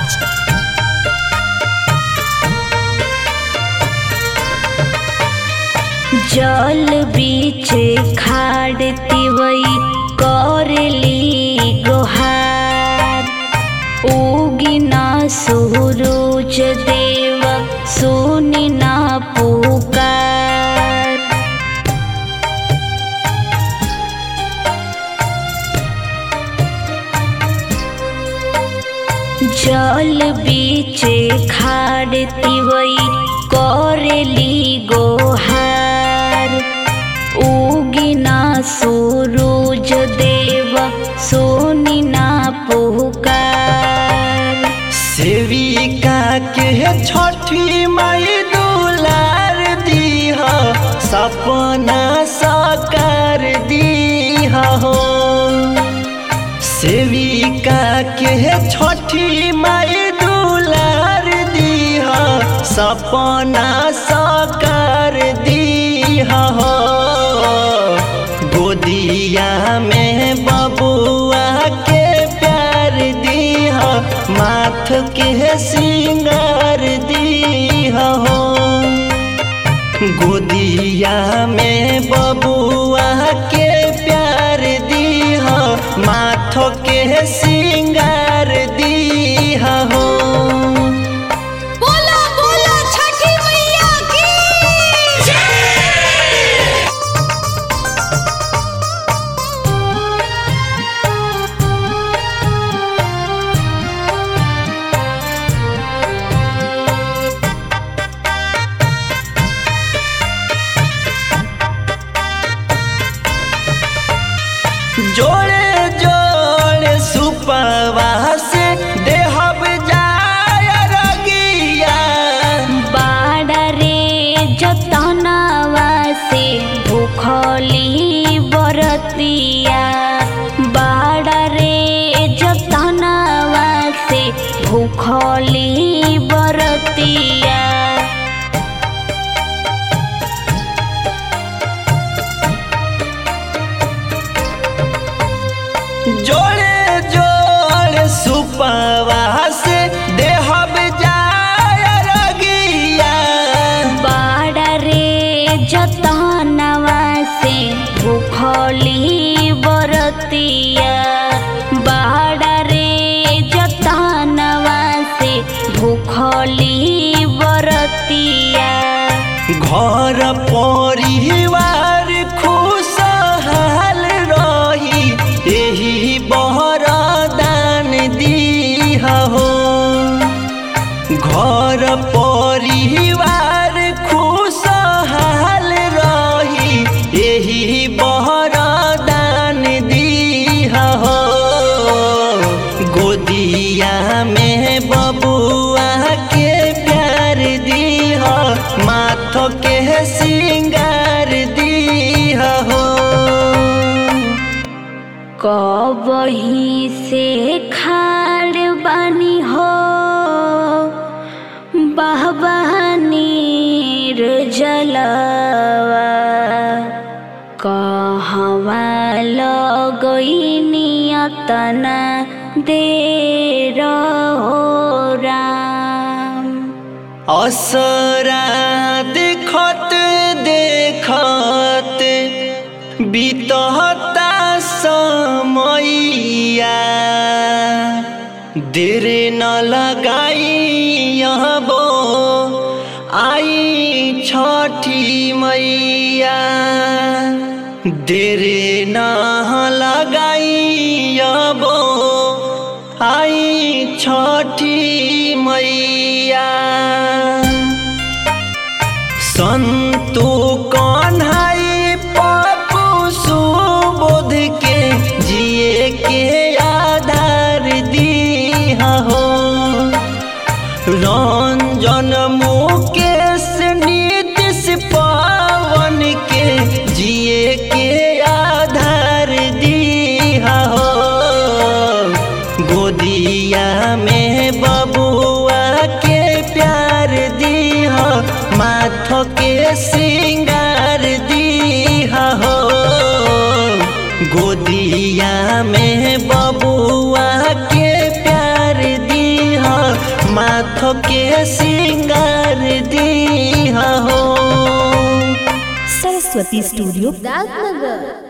राज जल बीच खाड़ तिवई करली गोहार उगिना सूरज देव सुनी ना पुकार जल बीच खाड़ तिवई करली गोहार उगिना सूरज देव सोनी ना पुकार सेविका के छठी माई दुलार दीह सपना साकार दीह हो सेविका के छठी माई दुलार दीह सपना साकार दीह हो गोदिया में बबुआ के प्यार दीह माथ के सिंगार दीह हो गोदिया में बबुआ के प्यार दीह माथ के सिंगार दीह हो बोला बोला छठी मैया की जोड़े जोड़े सुपवा से देहब जाय रगिया बाड़ा रे जतनवा से भूखली बरतिया बाड़ा रे जतनवा से भूखली बरतिया जोड़े जोड़े सुपवा से देहब जाय रगिया बाड़ा रे जतनवा से भूखली बरतिया बाड़ा रे जतनवा से भूखली बरतिया घर परिवार खुशहाल रही एही बरदान दीह हो घर परिवार खुशहाल रही एही बरदान दीह हो गोदिया में बबुआ के प्यार दीह माथ के सिंगार दीह हो कबही से खाड़ बानी हो बहबानीर जलवा कहवा लगैनियतना देर हो राम असरा देखत देखत बीतता समैया देर न लगाई बो आई छठी मैया देर न लगाई बो आई छठी मैया संतु कन्हाई पप्पू सुबोध के जिए के आधार दीह हो रंजन मुकेश नीतीश पवन के जिए के आधार दीह हो गोदिया में बबुआ के प्यार दीह माथ के सिंगार दीह हो गोदिया में बबुआ के प्यार दीह के सिंगार दी हो सरस्वती स्टूडियो राजनगर